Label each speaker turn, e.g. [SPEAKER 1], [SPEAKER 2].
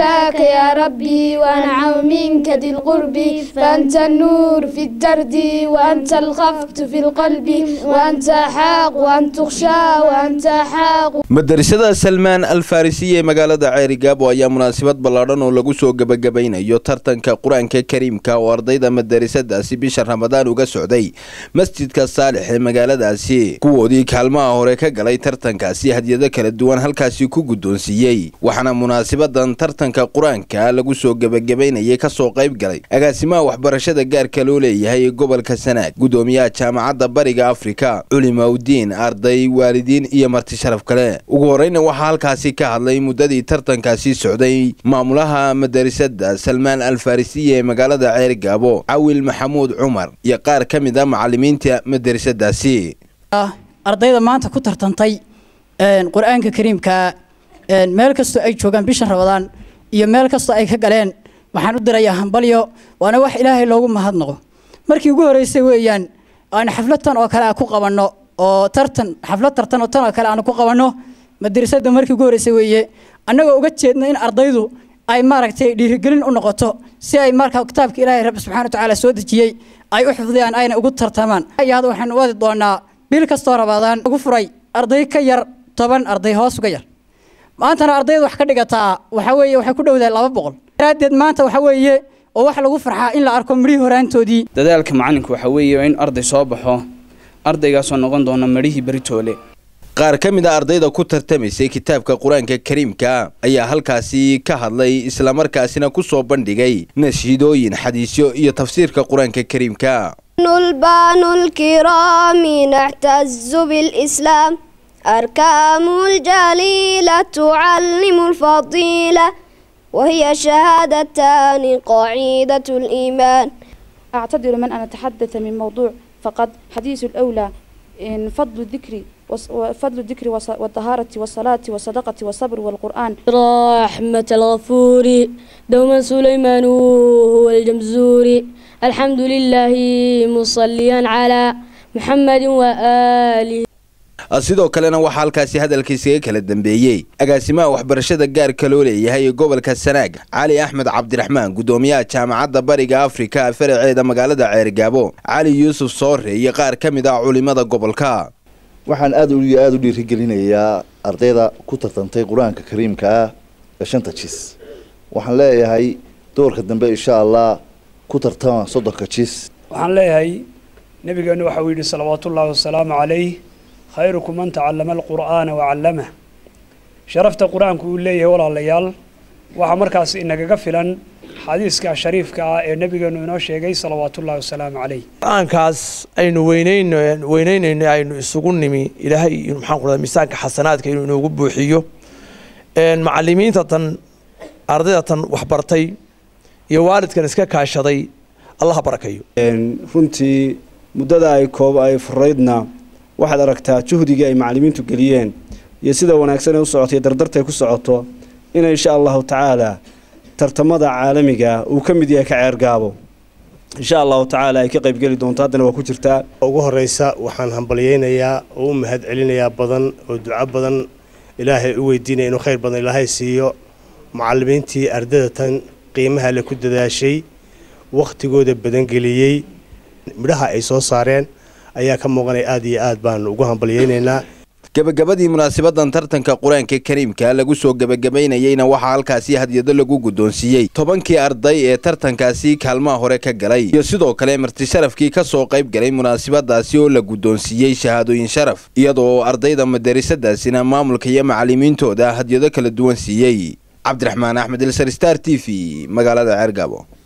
[SPEAKER 1] أخشاك يا ربي وأنعم منك ذي القرب فأنت النور في الدرد وأنت الخفت في القلب وأنت حاق وأن تخشى وأنت حاق
[SPEAKER 2] madarasada salmaan al farisiya ee magaalada ceerigaabo ayaa munaasabad ballaadhan oo lagu soo gebagabaynayo tartanka qur-aanka kariimka oo ardayda madarasadaasi bisha ramadaan uga socday masjidka saalix ee magaaladaasi kuwoodii kaalmaha hore ka galay tartankaasi hadyado kala duwan halkaasi ku guddoonsiiyey waxaana munaasabadan tartanka qur-aanka lagu soo gebagabaynayay kasoo qayb galay agaasimaha waxbarashada gaarka loo leeyahay ee gobolka sanaag guddoomiyaha jaamacadda bariga afrika culimaudiin arday waalidiin iyo marti sharaf kale ugu horeyna waxaa halkaasi ka hadlay muddadii tartankaasi socday maamulaha madarasada salmaan al farisiya ee magaalada ceerigaabo cawil maxamuud cumar iyo qaar ka mid a macalimiinta madarasadaasi
[SPEAKER 3] ardayda maanta ku tartantay qur-aanka kariimka meel kastoo ay joogaan bishan rabadaan iyo meel kastoo ay ka galeen waxaan u dirayaa hambalyo waana wax ilaahay loogu mahadnaqo markii ugu horeysay weeyaan aan xafladtan oo kale ku qabanno oo tartan xaflad tartan oo tan oo kale aan ku qabanno madrasada markii ugu horeysay weeye annagoo uga jeedno in ardaydu ay maaragtay dhiirigelin u noqoto si ay markaa kitaabka ilaahay rabbi subxana watacaala soo dejiyey ay u xifdiyaan ayna ugu tartamaan hadda waxaanu wadi doonaa bil kastoo rabaadaan ugu furay arday ka yar toban arday hoos uga yar maantana ardayda wax ka dhigataa waxa weeye waxay ku dhowdahay laba boqol daraaddeed maanta waxa weeye oo wax lagu farxaa in la arko midhihii horaantoodii
[SPEAKER 4] dadaalka macalinku waxa weeye in arday soo baxo ardaygaasoo noqon doona midhihii beritoole
[SPEAKER 2] qaar ka mid a ardayda ku tartamaysay kitaabka qur-aanka kariimka ayaa halkaasi ka hadlay islamarkaasina ku soo bandhigay nashiidooyin xadiisyo iyo tafsiirka qur-aanka kariimka
[SPEAKER 1] البان الكرام نعتز بالإسلام أركام الجليلة تعلم الفضيلة وهي شهادتان قاعدة الإيمان
[SPEAKER 5] أعتذر من أن أتحدث من موضوع فقد حديث الأولى إن فضل الذكر وفضل الذكر والطهارة والصلاة والصدقة والصبر والقرآن
[SPEAKER 6] رحمة الغفور دوما سليمان هو الجمزوري الحمد لله مصليا على محمد وآله
[SPEAKER 2] sidoo kalena waxaa halkaasi hadalkiisaga kala dambeeyey agaasimaha waxbarashada gaarka loo leeyahay ee gobolka sanaag cali axmed cabdiraxmaan guddoomiyaha jaamacadda bariga afrika faraceeda magaalada ceerigaabo cali yuusuf soore iyo qaar ka mid ah culimada gobolka
[SPEAKER 7] waxaan aada iyo aada u dhiirigelinayaa ardayda ku tartantay qur-aanka kariimka ah ee shanta jis waxaan leeyahay doorka dambe insha allah ku tartama soddonka jis
[SPEAKER 8] waxaan leeyahay nabigeenu waxauu yidhi salawaatullaahi wasalaamu calayh khayrukum man tacallama alqur'aana wacallamah sharafta qur-aanku uu leeyahay walaalayaal waxaa markaas inagaga filan xadiiska shariifka ah ee nabigeenu inoo sheegay salawaatullahi wasalaamu calayh
[SPEAKER 9] qur-aankaas aynu weyneyno weyneynayno aynu isugu nimi ilaahay maxaan ku rahdaa miisaanka xasanaadka inuu inoogu buuxiyo macalimiinta tan ardayda tan waxbartay iyo waalidkan iska kaashaday allaha barakayo
[SPEAKER 10] runtii muddada ay koob ay furaydna waxaad aragtaa juhdigii ay macalimiintu geliyeen iyo sida wanaagsan ee u socotay dardartay ku socoto in insha allahu tacaala tartamada caalamiga uu ka mid yahay ka ceergaabo insha allahu tacaala ay ka qaybgeli doonto haddana waa ku jirtaa
[SPEAKER 11] ugu horeysa waxaan hambalyeynayaa oo u mahad celinayaa badan oo duco badan ilaahay u weydiinaya inuu khayr badan ilaahay siiyo macalimiintii ardada tan qiimaha le ku dadaashay wakhtigooda badangeliyey midhaha ay soo saareen ayaa ka muuqanaya aada iyo aad baan ugu hambalyeynaynaa
[SPEAKER 2] gebagabadii munaasabadan tartanka qur-aanka kariimka lagu soo gebagabaynayeyna waxaa halkaasi hadyado lagu guddoonsiiyey tobankii arday ee tartankaasi kaalmaha hore ka galay iyo sidoo kale marti sharafkii ka soo qayb galay munaasabadaasi oo la guddoonsiiyey shahaadooyin sharaf iyadoo ardayda madarasadaasina maamulka iyo macalimiintooda hadyado kala duwan siiyey cabdiraxmaan axmed ilsar star t v magaalada ceergaabo